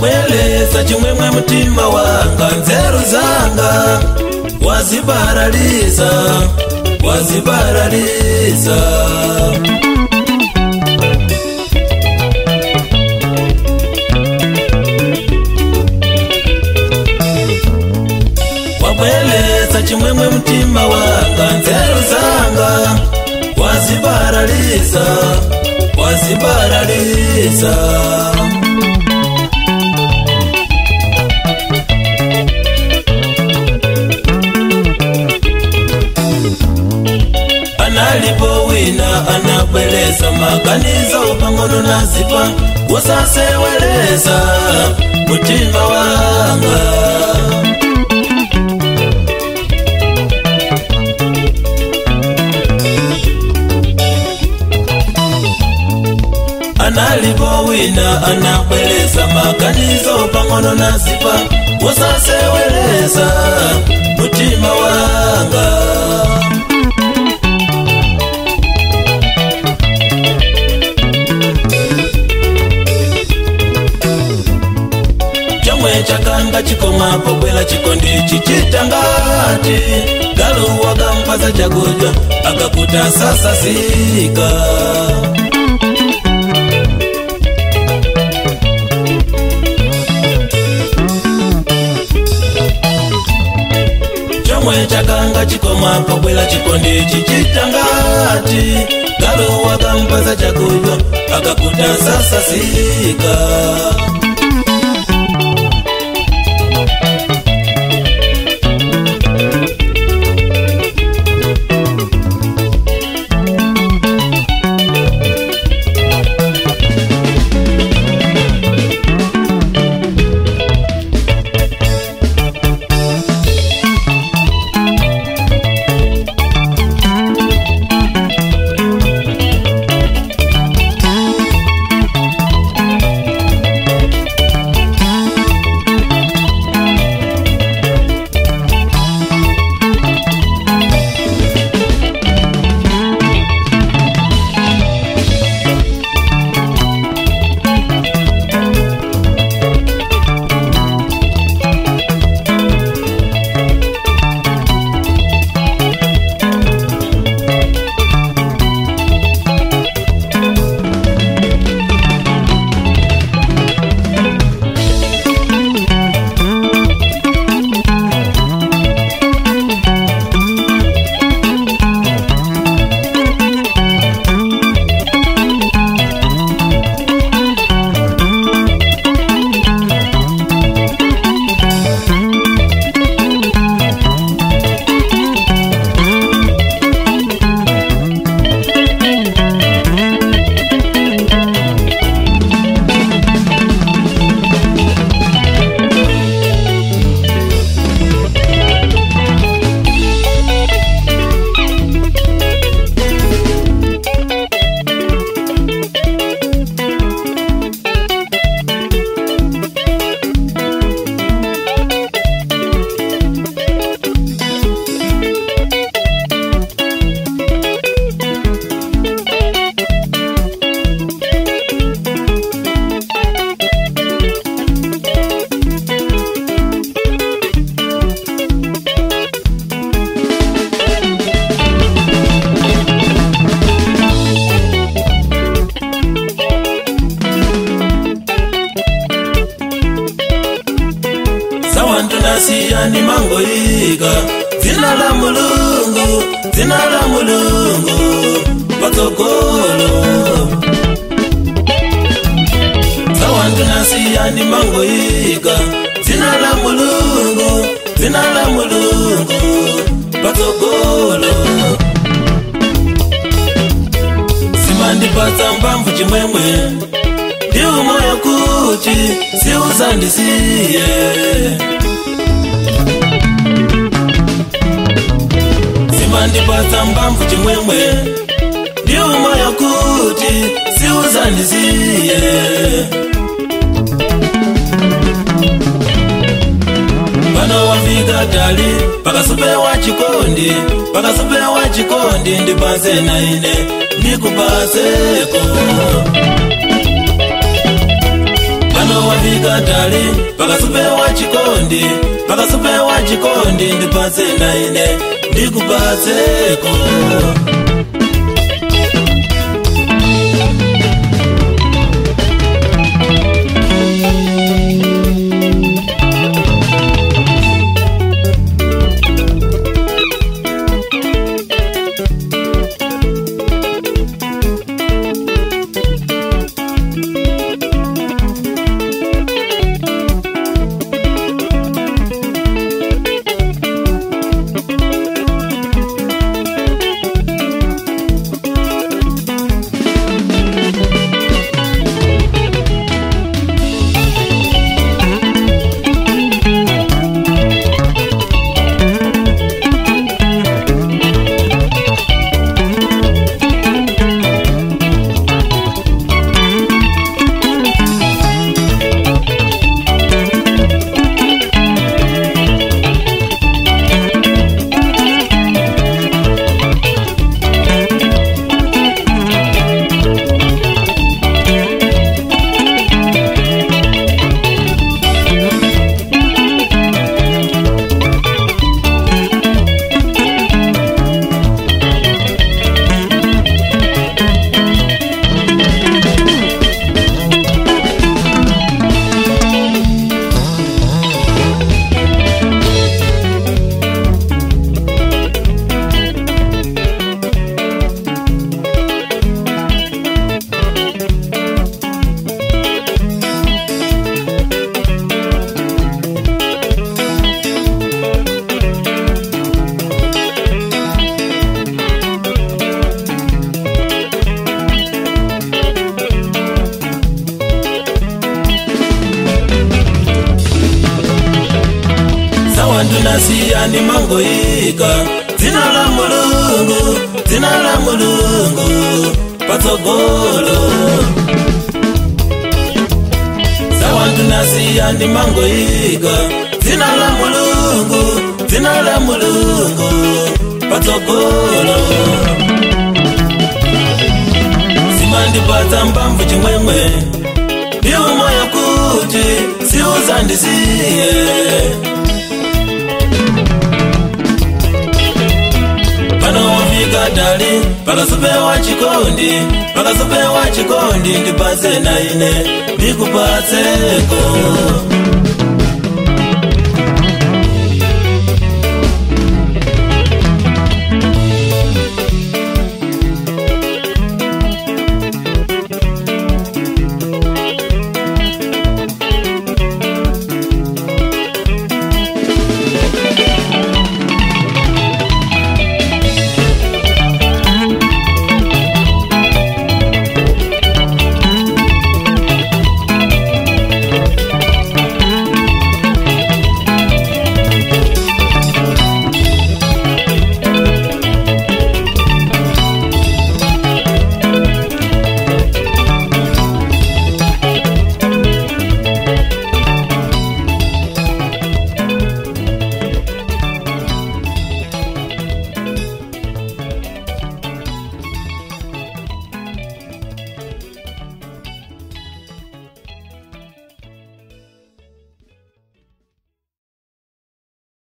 wabweleza chimwemwe mtima wanga nzeru zanga wazibaraliza wazibaraliza wabweleza chimwemwe mtima wanga nzeru zanga wazibaraliza wazibaraliza analipo wina anabweleza maganizo pang'ono na zipa wasaseweleza mutima wanga analipo wina anabweleza maganizo pang'ono na zipa wasaseweleza mutima wanga chamwe chakanga chikomapo bwela chikondi chichitangati galuwaga mpaza chakudya akakuta sasa sika chamwe chakanga chikomapo bwela chikondi chichitangati galuwaga mpaza chakudya akakuta sasa sika sawantunasiyani mangoyiga dzina la mulungu dzina la mulungu patsogolo sawantunasiyani mangoyiga dzina la mulungu dzina la mulungu patsogolo simandipatsa mbamvu chimwemwe ndiumoyo kuti siuzandisiye simandipatsa mbamvu chimwemwe ndiumoyo kuti siuzandisiye pano wafika tali pakasupewa chikondi pakasupewa chikondi ndipase na ine nikupaseko pano wafika tali pakasupewa chikondi pakasupewa chikondi ndipatse na ine ndikupatseko ndinasiya ndimangoyika dzina la mulungu dzina la mulungu patsogolo sawa ndinasiya ndimangoyika dzina la mulungu dzina la mulungu patsogolo zimandipatsa mbamvu chimwemwe ndiwo moyo kuti siuzandisiye panowafika tali pakasupewa chikondi pakasupewa chikondi ndipatse na ine ndikupatseko